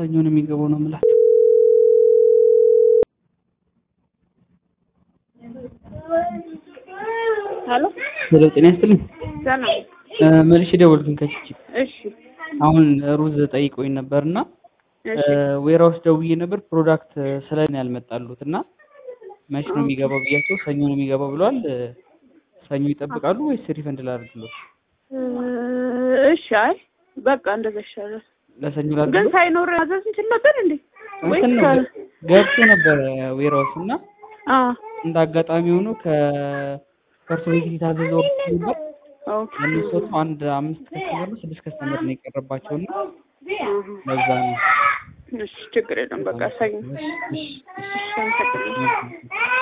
ሰኞ ነው የሚገባው ነው የምላት። ሄሎ ሄሎ ጤና ይስጥልኝ። ሰላም። እ፣ መልሼ ደወልኩኝ ከቺቺ እሺ አሁን ሩዝ ጠይቆኝ ነበር እና እሺ ዌራውስ ደውዬ ነበር ፕሮዳክት ስለኔ ያልመጣሉት እና መች ነው የሚገባው ብያቸው ሰኞ ነው የሚገባው ብለዋል። እ፣ ሰኞ ይጠብቃሉ ወይስ ሪፈንድ ላድርግሎት? እ፣ እሺ አይ በቃ እንደዛ ይሻላል። ለሰኞ ግን ላድርግሎት? ሳይኖር ማዘዝ እንችል ነበር እንዴ? ወይስ እንትን ነው ገብቶ ነበረ ዌራውስ እና አ እንደ አጋጣሚ ሆኖ ከፐርሶ ቤት የታዘዘ ወርድ ነበር ኦኬ እነሱ አንድ አምስት ከስተመር ነው ስድስት ከስተመር ነው የቀረባቸው እና ለዛ ነው። እሺ ችግር የለም በቃ ሰኞ እሺ፣ እሺ፣ እሺ አመሰግናለሁ። እሺ።